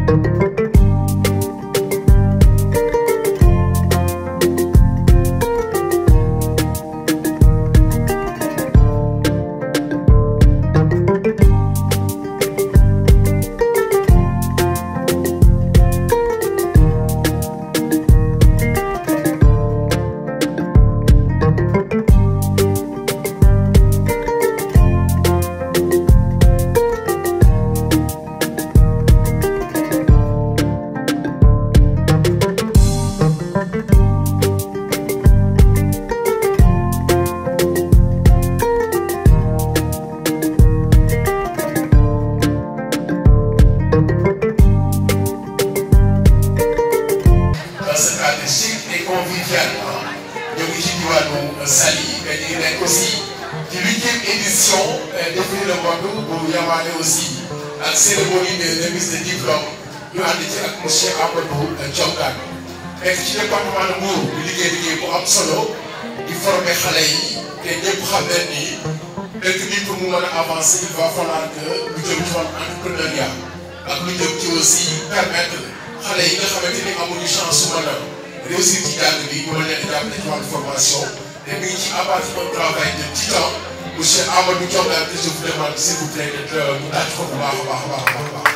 dans ce cadre chic et convivial ñoo ngi ci diwaanu Saly mais ñu ngi nekk aussi ci huitième édition défilé le monde bu yamaane aussi ak cérémonie de remise de diplôme ñu ànd ci ak monsieur Amadou Thiongane nekk ci département de Mbour di liggéey liggéey bu am solo di former xale yi te ñëpp xam nañ ni dëkk bi pour mu mën a avancer il va falloir que lu jëm ci wàllu entrepreneuriat ak lu jëm ci aussi permettre xale yi nga xamante ni amuñu chance su mën a réussir ci jàng bi ñu mën leen a jàppale ci wàllu formation te mi ngi ci abattre un travail de titan monsieur Amadou Thiongane que je vous demande s'il vous plaît d'être mu tàcc ko bu baax a baax a baax a baax a baax.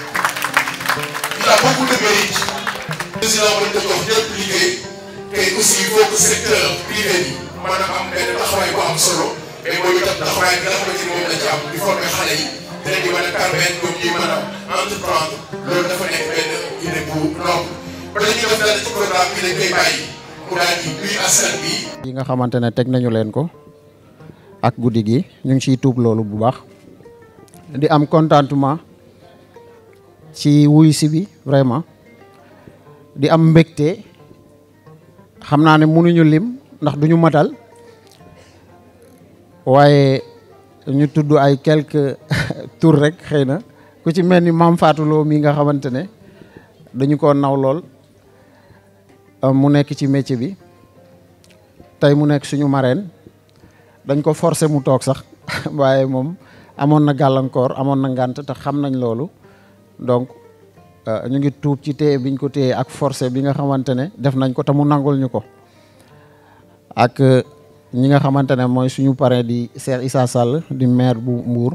il a beaucoup de mérite. président mën na jox ñëpp liggéey te aussi il faut que secteur privé bi maanaam am benn taxawaay bu am solo mais mooy itam taxawaay bi nga xamante ni moom la ci am di former xale yi dinañ di mën a permettre ñoom ñuy mën a entreprendre loolu dafa nekk benn idée bu noble ba dañuy def dara ci programme bi dañ koy bàyyi mu daal di nuy askan bi. yi nga xamante ne teg nañu leen ko ak guddi gi ñu ngi ciy tuub loolu bu baax di am contentement ci wuy si bi vraiment di am mbégte xam naa ne mënuñu lim ndax duñu matal waaye ñu tudd ay quelques tours rek xëy na ku ci mel ni Mame Fatou Lo mi nga xamante ne dañu ko naw lool mu nekk ci métier bi tey mu nekk suñu marraine dañ ko forcer mu toog sax waaye moom amoon na gàllankoor amoon na ngànt te xam nañ loolu donc ñu ngi tuub ci téye biñ ko téye ak forcé bi nga xamante ne def nañ ko te mu nangul ñu ko ak ñi nga xamante ne mooy suñu parrain di Cheikh Issa Sall di maire bu Mbour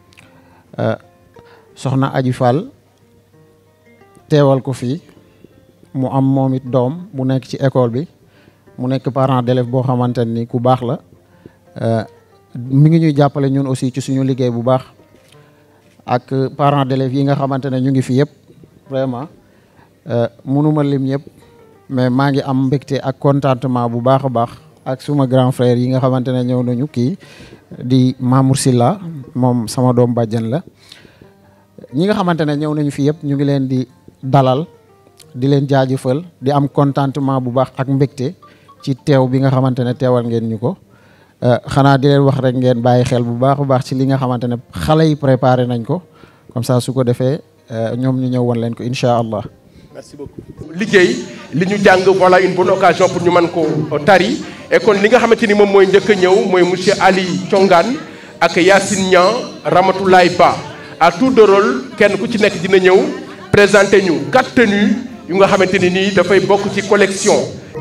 soxna Aji Fall teewal ko fii mu am moom it doom bu nekk ci école bi mu nekk parent d'élève boo xamante ni ku baax la mi ngi ñuy jàppale ñun aussi ci suñu liggéey bu baax ak parents d'élèves yi nga xamante ne ñu ngi fi yëpp vraiment mënuma lim ñëpp mais maa ngi am mbégte ak contentement bu baax a baax ak suma grand frère yi nga xamante ne ñëw nañu kii di Mamour Silla moom sama doom bàjjan la ñi nga xamante ne ñëw nañu fi yëpp ñu ngi leen di dalal di leen jaajëfal di am contentement bu baax ak mbégte ci teew bi nga xamante ne teewal ngeen ñu ko xanaa di leen wax rek ngeen bàyyi xel bu baax a baax ci li nga xamante ne xale yi préparé nañ ko comme ça su ko defee ñoom ñu ñëw woon leen ko incha allah. merci beaucoup liggéey li ñu jàng voilà une bonne occasion pour ñu mën ko tari et kon li nga xamante ni moom mooy njëkk a ñëw mooy monsieur Ali Thiongane ak Yacine Niang Ramatoulaye Ba à tour de rôle kenn ku ci nekk dina ñëw présenter ñu quatre tenues yu nga xamante ni nii dafay bokk ci collection.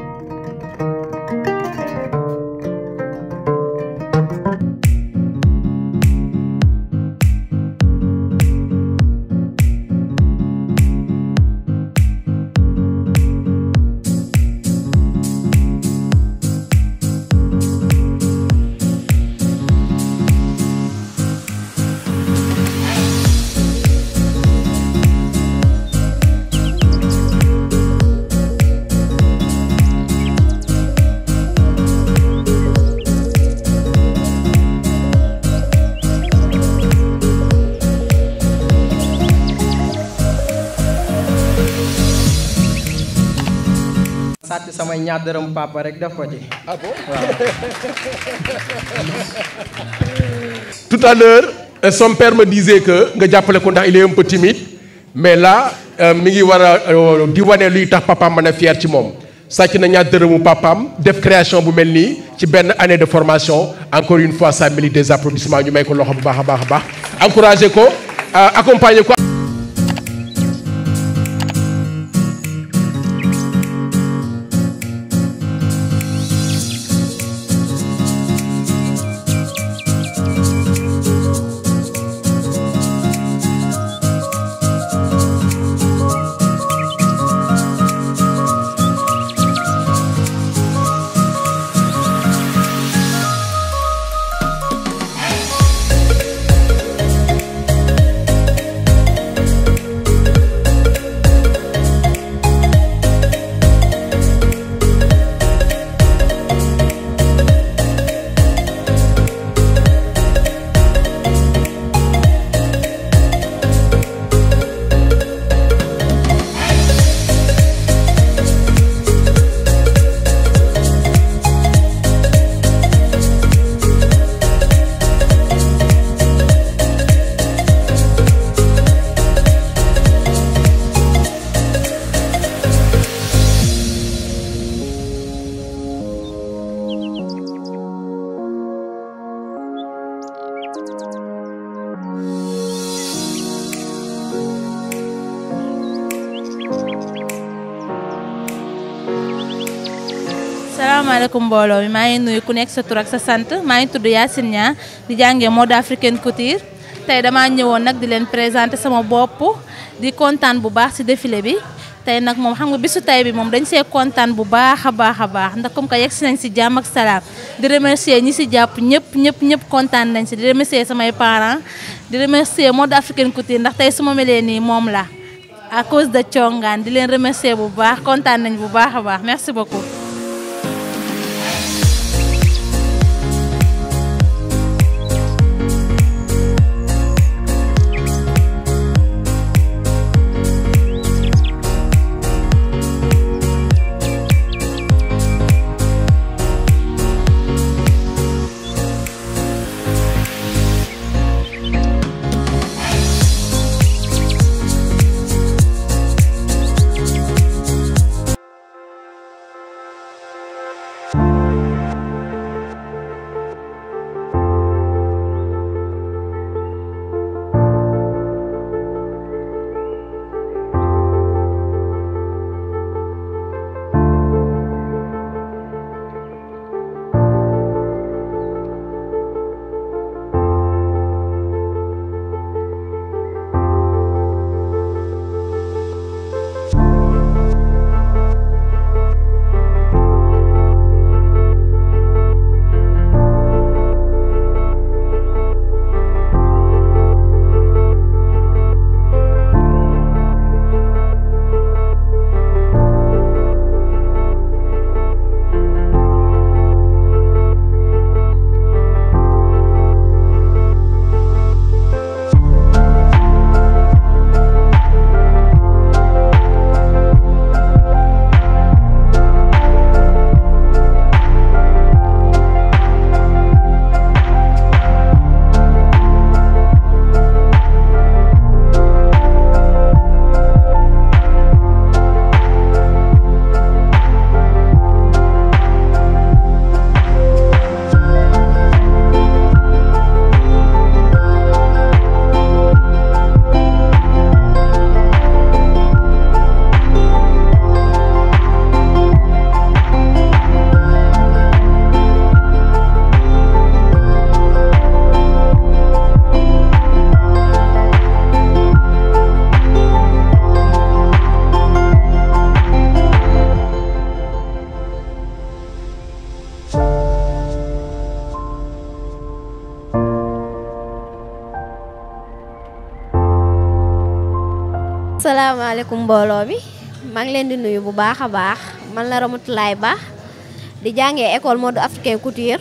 sàcc samay ñaar dërëm papa rek def ko ci. ah bon tout à l'heure euh, son père me disait que nga jàppale ko ndax il est un peu timide mais là mi ngi war a di wane luy tax papaam mën a fier ci moom sàcc na ñaar dërëmu papaam def création bu mel nii ci benn année de formation encore une fois ça mérite des applaudissements ñu may ko loxo bu baax a baax a baax encourager ko accompagner ko salaamaaleykum mbooloo mi maa ngi nuyu ku nekk sa tur ak sa sant maa ngi tudd Yacine Niang di jàngee mode africaine couture tey damaa ñëwoon nag di leen présenter sama bopp di kontaan bu baax ci défilé bi tey nag moom xam nga bisu tey bi moom dañ see kontaan bu baax a baax a baax ndax comme que yegg si nañ si jàmm ak salaam di remercier ñi si jàpp ñëpp ñëpp ñëpp kontaan nañ si di remercier samay parents di remercier mode africaine couture ndax tey su ma melee nii moom la à cause de Thiongaan di leen remercier bu baax kontaan nañ bu baax a baax merci beaucoup. salaamaaleykum mbooloo mi maa ngi leen di nuyu bu baax a baax man la Ramatoulaye Ba di jàngee école mode africaine couture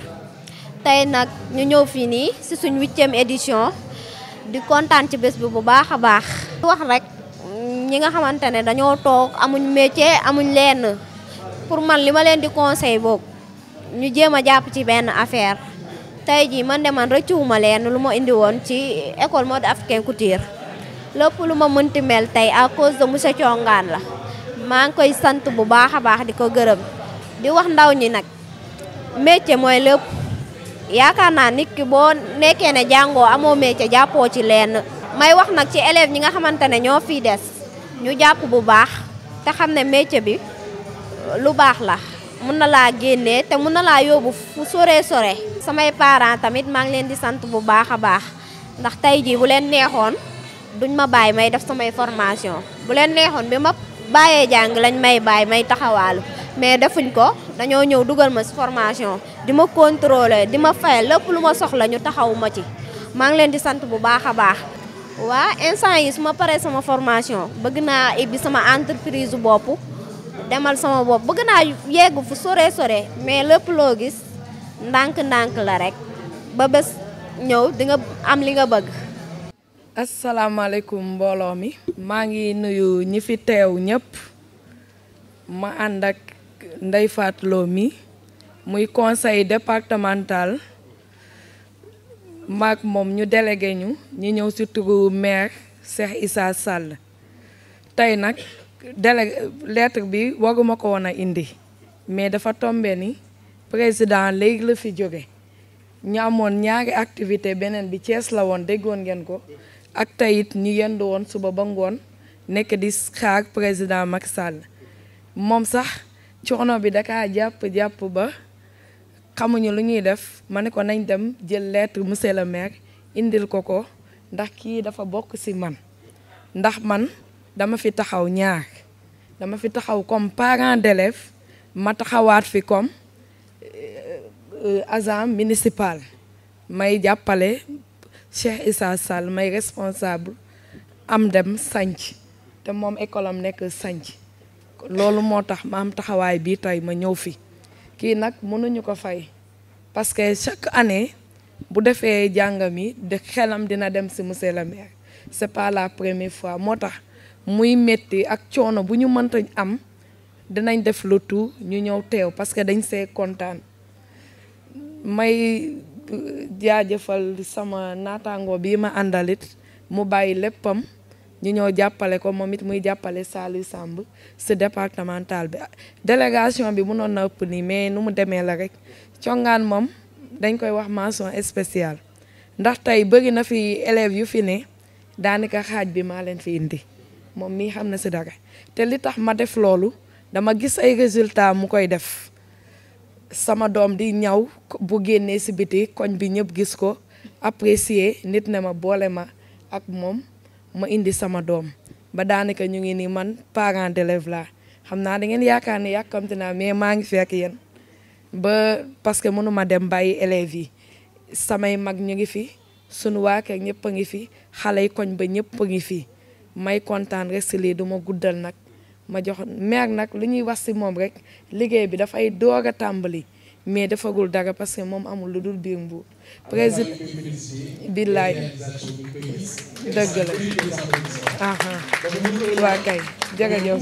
tey nag ñu ñëw fii nii ci suñ huitième édition di kontaan ci bés bi bu baax a baax. wax rek ñi nga xamante ne dañoo toog amuñ métier amuñ lenn pour man li ma leen di conseil boobu ñu jéem a jàpp ci benn affaire tey jii man de man rëccuwuma leen lu ma indi woon ci école mode africaine couture. lépp lu ma mënti mel tey à cause de monsieur Thiongaan la maa ngi koy sant bu baax a baax di ko gërëm di wax ndaw ñi nag métier mooy lépp yaakaar naa nit ki boo nekkee ne jàngoo amoo métier jàppoo ci lenn. may wax nag ci élèves ñi nga xamante ne ñoo fii des ñu jàpp bu baax te xam ne métier bi lu baax la mun na laa génnee te mun na laa yóbbu fu sore sore. samay parents tamit maa ngi leen di sant bu baax a baax ndax tey jii bu leen neexoon. duñ ma bàyyi may def samay formation bu leen neexoon bi ma bàyyee jàng lañ may bàyyi may taxawaalu mais defuñ ko dañoo ñëw dugal ma ci formation di ma contrôler di ma fayal lépp lu ma soxla ñu taxawu ma ci maa ngi leen di sant bu baax a baax. waa instant yi su ma paree sama formation bëgg naa ibbi sama entreprise bopp demal sama bopp bëgg naa yegg fu sore sore mais lépp loo gis ndànk-ndànk la rek ba bés ñëw di nga am li nga bëgg. asalaamaaleykum mbooloo mi maa ngi nuyu ñi fi teew ñëpp ma ànd ak Ndeye Fatou Lo mi muy conseil départemental maak moom ñu délégué ñu ñu ñëw si turu maire Cheikh Issa Sall tey nag délégué lettre bi waruma ko woon a indi mais dafa tombe ni président léegi la fi jóge ñu amoon ñaari activité beneen bi Thiès la woon déggoon ngeen ko ak tey it ñu yendu woon suba ba ngoon nekk di xaar président Macky Sall moom sax coono bi dakaa jàpp jàpp ba xamuñu lu ñuy def ma ne ko nañ dem jël lettre monsieur le maire indil ko ko ndax kii dafa bokk ci man ndax man dama fi taxaw ñaar dama fi taxaw comme parent d'élève ma taxawaat fi comme agent municipal may jàppale Cheikh Issa Sall may responsable am dem sanc te moom école am nekk sanc loolu moo tax ma am taxawaay bii tey ma ñëw fi kii nag mënuñu ko fay parce que chaque année bu defee jàngam yi de xelam dina dem ci monsieur le maire c'est pas la première fois moo tax muy metti ak coono bu ñu mënta am dinañ def le tout ñu ñëw teew parce que dañ see kontaan may jaajëfal sama naataango bii ma àndalit mu bàyyi léppam ñu ñëw jàppale ko moom it muy jàppale Saliou Samb ci départemental bi délégation bi mënoon na ëpp nii mais nu mu demee la rek congaan moom dañ koy wax mention spéciale ndax tey bëri na fi élèves yu fi ne daanaka xaaj bi maa leen fi indi moom mii xam na ci dara te li tax ma def loolu dama gis ay résultats mu koy def sama doom di ñaw bu génnee ci biti koñ bi ñëpp gis ko apprécier nit ne ma boole ma ak moom ma indi sama doom ba daanaka ñu ngi nii man parent d'élève laa xam naa da ngeen yaakaar ne yàkkamti naa mais maa ngi fekk yéen ba parce que mënuma dem bàyyi élèves yi samay mag ñu ngi fi sunu waa kër ñëpp a ngi fi xale yi koñ ba ñëpp a ngi fi may kontaan rek ci lii du ma guddal nag ma jox maire nag lu ñuy wax ci moom rek liggéey bi dafay doog a tàmbali mais defagul dara parce que moom amul lu dul biir Mbuur président billaay dëgg la aha waa kay jërëjëf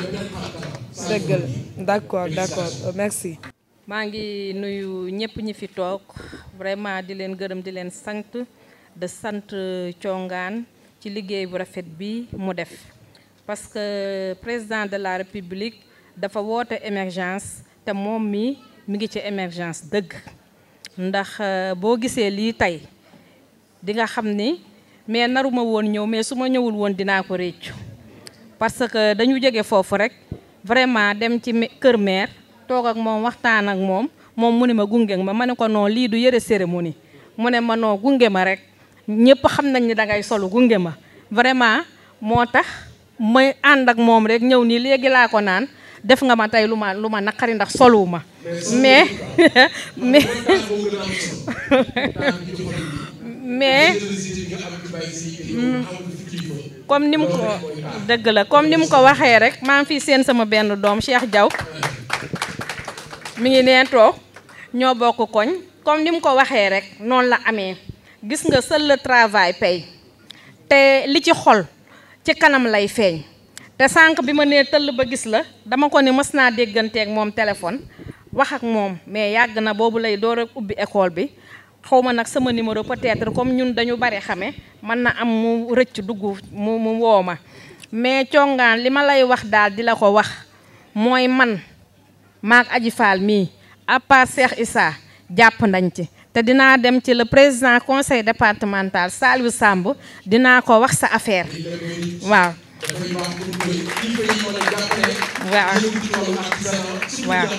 dëgg la d'accord d'accord merci maa ngi nuyu ñëpp ñi fi toog vraiment di leen gërëm di leen sant de sant congaan ci liggéey bu rafet bi mu def parce que président de la république dafa woote émergence te moom mi mi ngi ci émergence dëgg ndax boo gisee lii tey di nga xam ni mais naruma woon ñëw mais su ma ñëwul woon dinaa ko réccu parce que dañu jóge foofu rek vraiment dem ci kër maire toog ak moom waxtaan ak moom moom mu ne ma gunge ma ma ne ko non lii du yëre cérémonie mu ne ma non gunge ma rek ñëpp xam nañ ni dangay solu gunge ma vraiment moo tax may ànd ak moom rek ñëw nii léegi laa ko naan def nga ma tey lu ma lu ma naqari ndax soluwu ma mais mais mais comme ni mu ko dëgg la comme ni mu ko waxee rek maa ngi fi seen sama benn doom Cheikh Diaw mi ngi nee toog ñoo bokk koñ comme ni mu ko waxee rek noonu la amee gis nga seul le travail paye te li ci xol ci kanam lay feeñ te sànq bi ma nee tëll ba gis la dama ko ne mës naa dégganteeg moom téléphone wax ak moom mais yàgg na boobu lay door a ubbi école bi xaw ma nag sama numéro peut-être comme ñun dañu bari xame mën na am mu rëcc dugg mu mu woo ma mais congaan li ma lay wax daal di la ko wax mooy man maak Aji Fall mii à part Cheikh Issa jàpp nañ ci te dinaa dem ci le président conseil départemental Saliou Samb dinaa ko wax sa affaire waaw waaw waaw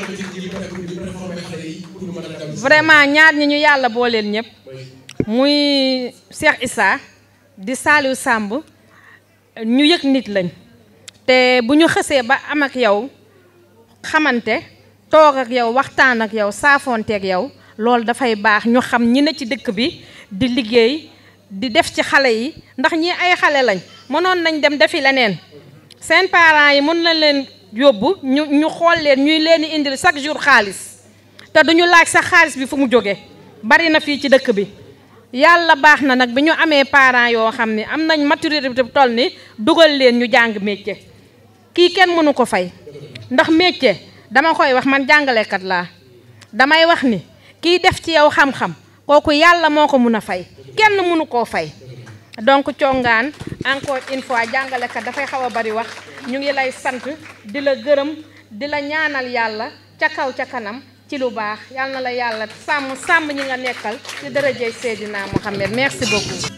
vraiment ñaar ñi ñu yàlla booleel ñëpp muy Cheikh Issa di Saliou Samb ñu yëg nit lañ te bu ñu xësee ba am ak yow xamante toog ak yow waxtaan ak yow saafoonte ak yow loolu dafay baax ñu xam ñi ne ci dëkk bi di liggéey di def ci xale yi ndax ñi ay xale lañ mënoon nañ dem defi leneen seen parents yi mën na leen yóbbu ñu ñu xool leen ñuy leen di indil chaque jour xaalis te duñu laaj sax xaalis bi fu mu jóge bari na fii ci dëkk bi yàlla baax na nag bi ñu amee parents yoo xam ne am nañ maturité bu toll ni dugal leen ñu jàng métier kii kenn mënu ko fay ndax métier dama koy wax man jàngalekat laa damay wax ni kiy def ci yow xam-xam kooku yàlla moo ko mun a fay kenn mënu koo fay donc congaan encore une fois jàngalekat dafay xaw a bari wax ñu ngi lay sant di la gërëm di la ñaanal yàlla ca kaw ca kanam ci lu baax yàlla na la yàlla sàmm sàmm ñi nga nekkal ci dërëjey Seydina Mohamed merci beaucoup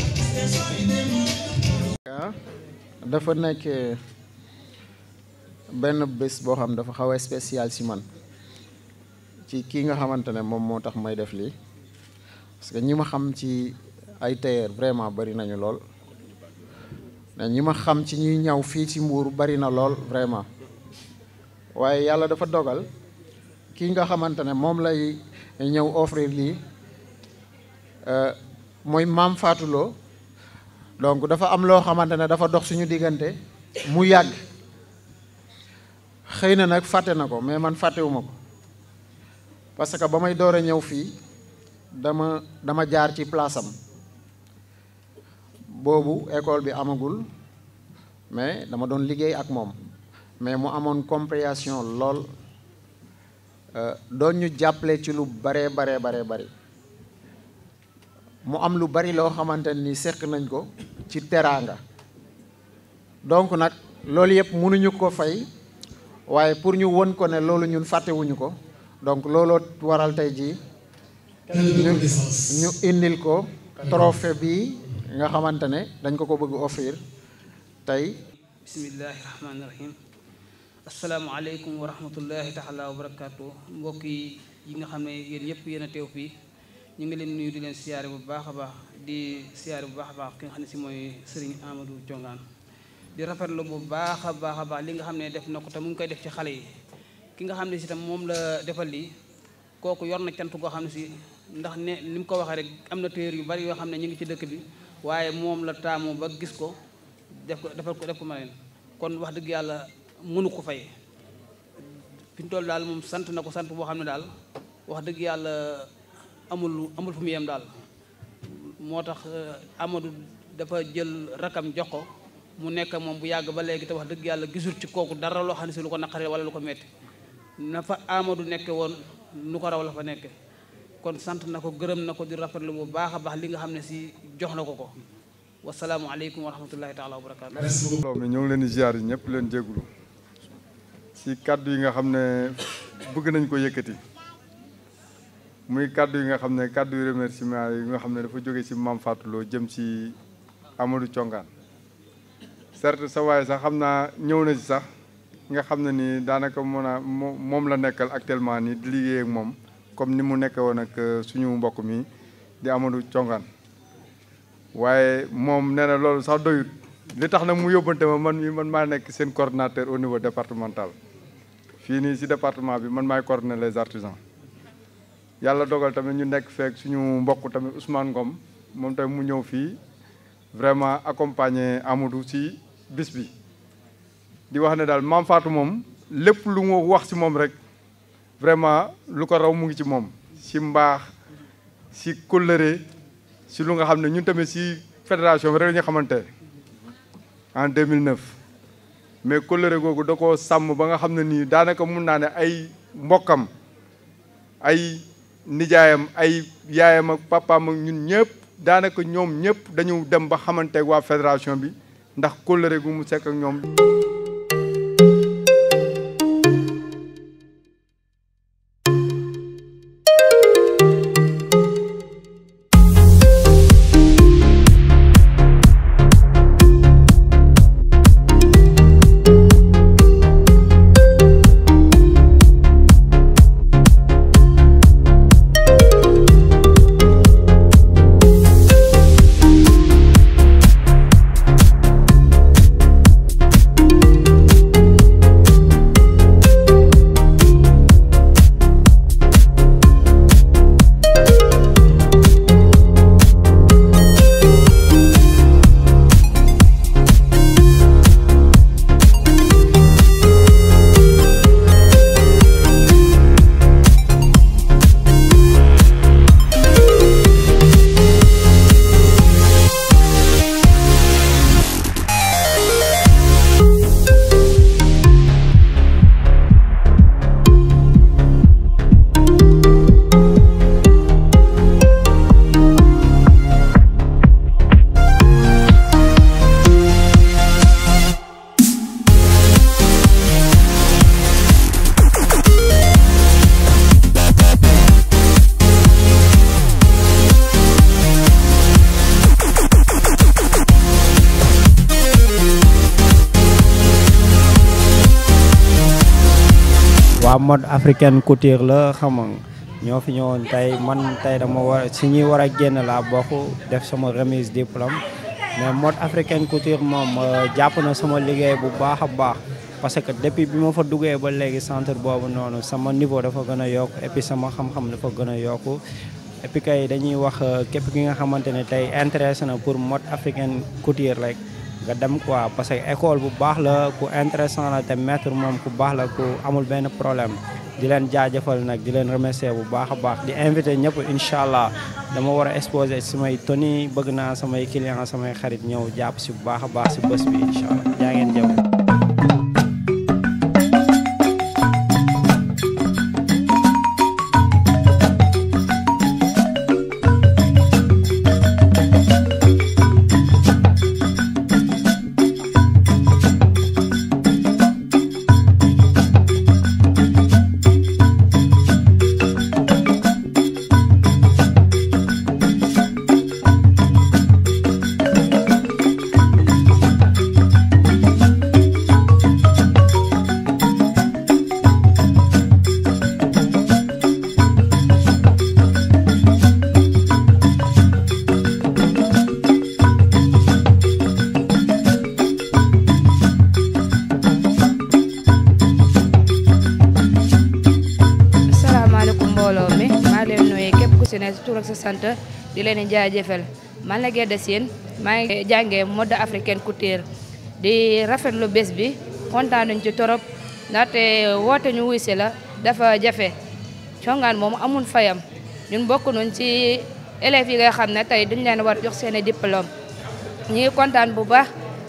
dafa nekk benn bés boo xam dafa xaw a spécial si man ci kii nga xamante ne moom moo tax may def lii parce que ñi ma xam ci ay tailleur vraiment bari nañu lool mais ñi ma xam ci ñuy ñaw fii ci Mbuur bari na lool vraiment waaye yàlla dafa dogal kii nga xamante ne moom lay ñëw offrir lii mooy maam Fatou Lo donc dafa am loo xamante ne dafa dox suñu diggante mu yàgg xëy na nag fàtte na ko mais man fàttewuma ko parce que ba may door a ñëw fii dama dama jaar ci place am boobu école bi amagul mais dama doon liggéey ak moom mais mu amoon compréhension lool doon ñu jàppale ci lu baree baree baree bari mu am lu bari loo xamante ni seq nañ ko ci teraanga donc nag loolu yëpp mënuñu ko fay waaye pour ñu won ko ne loolu ñun fàttewuñu ko donc looloo waral tey jii ñu ñu indil ko trophée bi nga xamante ne dañ ko ko bëgg offrir tey bismillahi rahmaani rahim asalaamaaleykum wa rahmatullahi taala wa barakaatu mbokk yi yi nga xam ne yéen yëpp yéen a teew fii ñu ngi leen nuyu di leen siyaare bu baax a baax di siyaare bu baax a baax ki nga xam ne si mooy Serigne Amadou Thiongaan di rafetlu bu baax a baax a baax li nga xam ne def na ko te mu ngi koy def ci xale yi ki nga xam ne si tam moom la defal lii kooku yor na cant goo xam ne si ndax ne li mu ko waxee rek am na téer yu bari yoo xam ne ñu ngi ci dëkk bi waaye moom la taamu ba gis ko def ko defal ko def ko ma leen kon wax dëgg yàlla mënu ko fay fi ñu toll daal moom sant na ko sant boo xam ne daal wax dëgg yàlla amul amul fu mu yem daal moo tax Amadou dafa jël rakam jox ko mu nekk moom bu yàgg ba léegi te wax dëgg yàlla gisul ci kooku dara loo xam ne si lu ko naqaree wala lu ko metti na fa Amadou nekke woon nu ko raw la fa nekke kon sant na ko gërëm na ko di rafetlu bu baax a baax li nga xam ne si jox na ko ko wasalaamualeykum wa rahmatullahi taala wa barakaatu. mbooloo mi ñoo ngi leen di ziar yi ñëpp leen jégalu si kàddu yi nga xam ne bëgg nañ ko yëkkati muy kàddu yi nga xam ne kàddu yu remerciement yi nga xam ne dafa jóge si Mame Fatou Lo jëm si Amadou Thiongaan certes sa waaye sax xam naa ñëw na si sax nga xam ne nii daanaka mën a moom la nekkal actuellement nii di liggéey ak moom comme ni mu nekkee woon ak suñu mbokk mi di Amadou Thiongaan waaye moom nee na loolu sax doyut li tax nag mu yóbbante ma man mi man maa nekk seen coordinateur au niveau départemental fii nii si département bi man maay coordonner les artisans yàlla dogal tamit ñu nekk feek suñu mbokk tamit Ousmane Ngom moom tamit mu ñëw fii vraiment accompagner Amadou si bis bi di wax ne daal Mame Fatou moom lépp lu mu wax si moom rek vraiment lu ko raw mu ngi ci moom si mbaax si kóllëre si lu nga xam ne ñun tamit si fédération bi rek la ñu xamante en 2009 mais kóllëre googu da koo sàmm ba nga xam ne nii daanaka mun naa ne ay mbokkam ay nijaayam ay yaayam ak papaam ak ñun ñëpp daanaka ñoom ñëpp dañu dem ba xamante waa fédération bi ndax kóllëre gu mu sekk ak ñoom waa mode africaine couture la xam nga ñoo fi ñëwoon tey man tey dama war si ñuy war a génn laa bokk def sama remise diplôme mais mode africaine couture moom jàpp na sama liggéey bu baax a baax parce que depuis bi ma fa duggee ba léegi centre boobu noonu sama niveau dafa gën a yokk et puis sama xam-xam dafa gën a yokku et puis kay dañuy wax képp ki nga xamante ne tey intéressé na pour mode africaine couture rek nga dem quoi parce que école bu baax la ku intéressant la te maître moom ku baax la ku amul benn problème di leen jaajëfal nag di leen remercier bu baax a baax di invité ñëpp incha allah dama war a exposer samay tenue bëgg naa samay client samay xarit ñëw jàpp si bu baax a baax si bés bi incha allah jaa ngeen jëf asalaamaaleykum mbooloo mi maa ngi leen nuyu képp ku si ne tur ak sa sant di leen di jaajëfal man la Guèye Sine maa ngi jàngee mode africaine couture di rafetlu bés bi kontaan nañ ci torop ndaxte woote ñu wuy si la dafa jafe congaan moom amul fayam ñun bokk nañ ci élèves yi nga xam ne tey duñ leen war jox seen i diplôme ñi ngi kontaan bu baax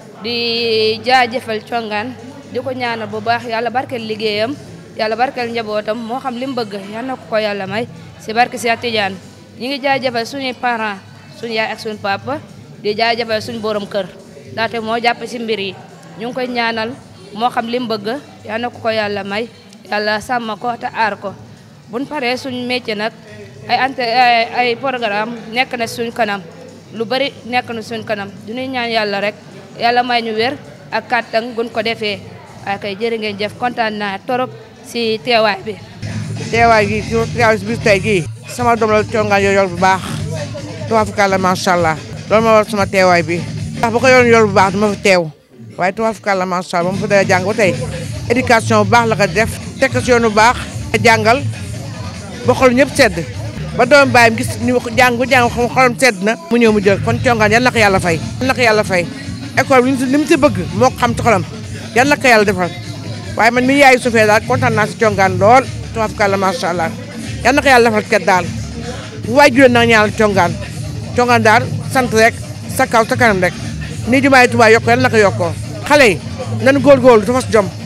di jaajëfal congaan di ko ñaanal bu baax yàlla barkeel liggéeyam yàlla barkeel njabootam moo xam li mu bëgg yal na ko ko yàlla may si barke si Tidiane ñi ngi jaajëfal suñuy parents suñu yaay ak suñu papa di jaajëfal suñu borom kër ndaxte moo jàpp si mbir yi ñu ngi koy ñaanal moo xam li mu bëgg yal na ko ko yàlla may yàlla sàmm ko te aar ko buñ paree suñu métier nag ay ante ay ay programme nekk na suñ kanam lu bari nekk na suñ kanam du ñuy ñaan yàlla rek yàlla may ñu wér ak kàttan gun ko defee waaye kay jërë ngeen jëf kontaan naa torop si teewaay bi. teewaay gi ci teewaay si bis tey gii sama doom la congaan yor yor bu baax tubaafukàlla macha allah loolu ma war sama teewaay bi ndax bu ko yoroon yor bu baax du ma fa teew waaye tubaafukàlla macha allah ba mu fa dee jàng ba tey éducation bu baax la ko def teg ko si yoon bu baax jàngal ba xol ñëpp sedd ba doom bàyyam gis ni jàng bu jàng xolam sedd na mu ñëw mu jël kon congaan yal na ko yàlla fay yal na ko yàlla fay école bi li mu si bëgg moo ko xam ci xolam yal na ko yàlla defal waaye man mi yaayu sufee daal kontaan naa si congaan lool tubaafukàlla macha allah yal na ko yàlla defal ket daal bu waay juróom na ñaanal congaan congaan daal sant rek sa kaw sa kanam rek nii jumaay Tuubaa yokk yal na ko yokkoo xale yi nan góorgóorlu dafa fas jom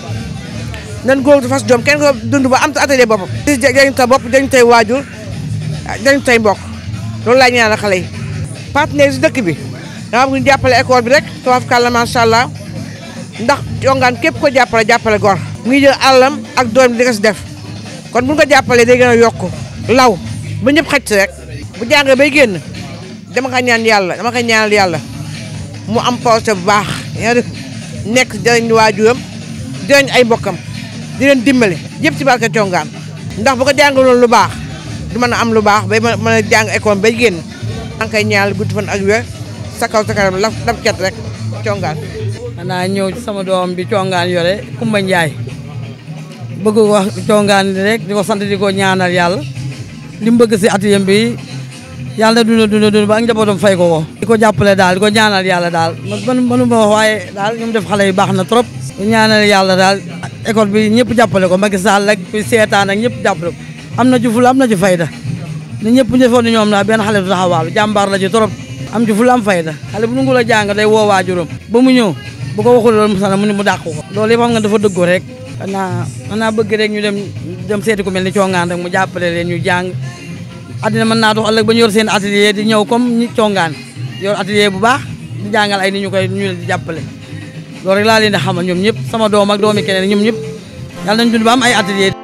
nan góor dafa fas jom kenn ko dund ba am sa atelier boppam dañu sa bopp dañu tey waajur dañu tey mbokk loolu laa ñaanal xale yi partenaire si dëkk bi dama bëgg ñu jàppale école bi rek tubaafukàlla macha allah ndax congaan képp ko jàppale jàppale gor mu ngi jël àllam ak doom di ko si def kon bu ñu ko jàppalee day gën a yokk law ba ñëpp xaj si rek bu jàngee bay génn dama ko ñaan yàlla dama ko ñaanal yàlla mu am projet bu baax yaa def nekk jëriñ waajuram jëriñ ay mbokkam di leen dimbale yëpp ci barke congaan ndax bu ko jàngaloon lu baax du mën a am lu baax bay mën a jàng école bay génn maa ngi koy ñaanal gudd fan ak wér sa kaw sa kanam laf daf cat rek congaan xanaa ñëw ci sama doom bi congaan yore Kumba Njaay bëgg ko wax congaan rek di ko sant di ko ñaanal yàlla li mu bëgg si atelier bi yàlla na dund dund dund ba ak njabootam fay ko ko di ko jàppale daal di ko ñaanal yàlla daal man mënu ma wax waaye daal ñu mu def xale yi baax na trop di ñaanal yàlla daal école bi ñëpp jàppale ko Macky Sall ak fi seetaan ak ñëpp jàppale ko am na ci fula am na ci fayda ni ñëpp defoon ni ñoom daal benn xale du taxawaalu jàmbaar la ci trop am ci fula am fayda xale bu nungu la jàng day woo waajuram ba mu ñëw bu ko waxul loolu musana mu ne mu dàq ko loolu yëpp xam nga dafa dëggoo rek xanaa xanaa bëgg rek ñu dem dem seeti ku mel ni congaan rek mu jàppale leen ñu jàng addina mën naa dox ëllëg ba ñu yor seen atelier di ñëw comme ñi congaan yor atelier bu baax di jàngal ay ni ñu koy ñu leen di jàppale loolu rek laa leen di xamal ñoom ñëpp sama doom ak doomi keneen ñoom ñëpp yàlla nañ dund ba am ay atelier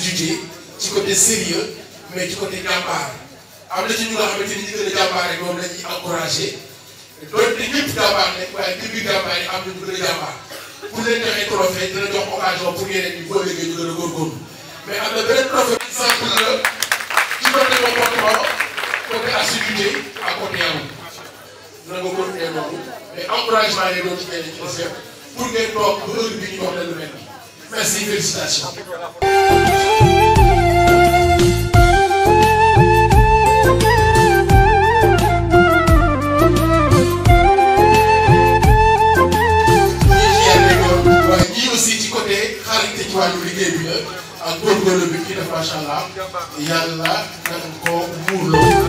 assiduité ci côté sérieux mais ci côté jàmbaar am na ci ñu nga xamante ni ñi gën a jàmbaar rek moom la ñuy encouragé doonte ñëpp jàmbaar nekk waaye ci biir jàmbaar yi am na ñu gën a jàmbaar pour leen joxee trophée dina jox occasion pour ñeneen ñi boo léegi ñu gën a góorgóorlu mais am na beneen trophée exemple la ci côté comportement côté assiduité ak côté yaru dina nga continuer noonu mais encouragement yi doon ci ñeneen ci des yëpp pour ngeen toog ba heure bi ñu wax leen lu mel nii merci félicitations. waaye ñii aussi ci côté xarante ci wàllu liggéey bi la ak góorgóorlu bi kii def macha allah yàlla na ko muurloo